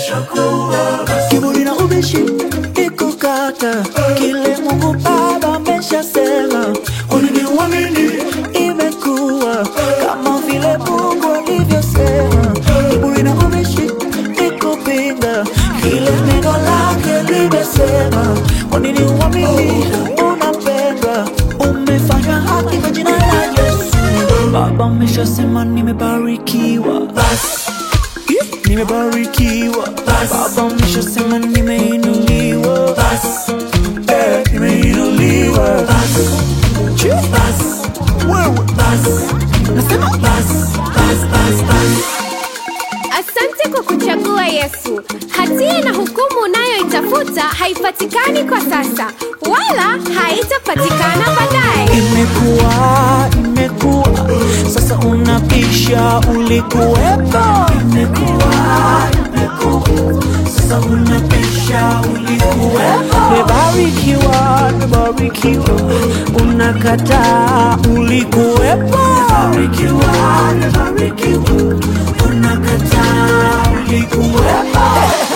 kiburi na ubishi ikukata kile Mungu Baba ameshasema, kwanini uamini? Imekuwa kama vile Mungu alivyosema. Kiburi na ubishi ikupinga kile neno lake limesema, kwanini uamini? Unapendwa, umefanywa haki kwa jina la Yesu. Baba ameshasema, nimebarikiwa basi nimebarikiwa baba ameshasema nimeinuliwa Eh, nimeinuliwa Chi. wewe nasema Asante kwa kuchagua Yesu. Hatia na hukumu unayoitafuta haipatikani kwa sasa, wala haitapatikana baadaye. imekuwa imekuwa sasa unapisha ulikuwepo imekuwa imekuwa sasa unapisha ulikuwepo nimebarikiwa nimebarikiwa unakataa ulikuwepo nimebarikiwa nimebarikiwa unakataa ulikuwepo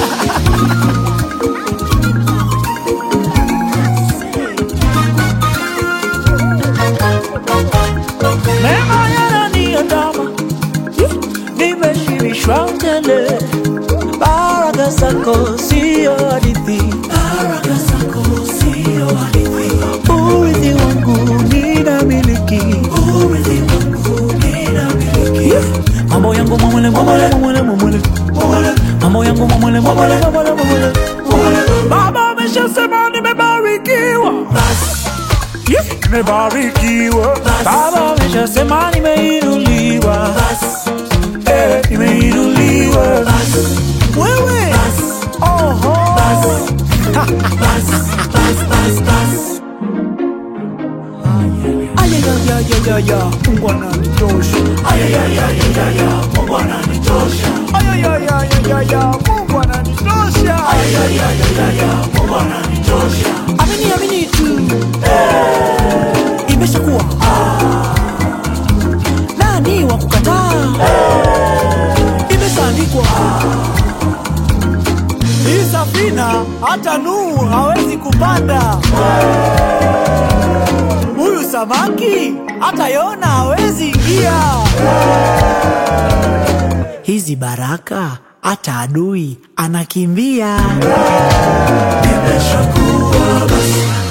Neema yananiandama, nimeshibishwa tele. Baraka zako sio hadithi, baraka zako sio hadithi. Urithi wangu ninamiliki, urithi wangu ninamiliki. Mambo yangu mamwele mamwele mamwele mamwele mamwele. mambo yangu mamwele mamwele mamwele mamwele mamwele. Baba ameshasema nimebarikiwa Yeah. Nimebarikiwa, Baba ameshasema nimeinuliwa, Eh, nimeinuliwa. Wewe oho, ayayayayaya, Mungu ananitosha, ayayayayaya, Mungu ananitosha, ayayayayaya, Mungu ananitosha, ayayayayaya, Mungu ananitosha. Amini, amini tu imeshakuwa nani wa kukataa imeshaandikwa hii safina hata Nuhu hawezi kupanda huyu samaki hata Yona hawezi ingia hizi baraka hata adui anakimbia imeshakuwa basi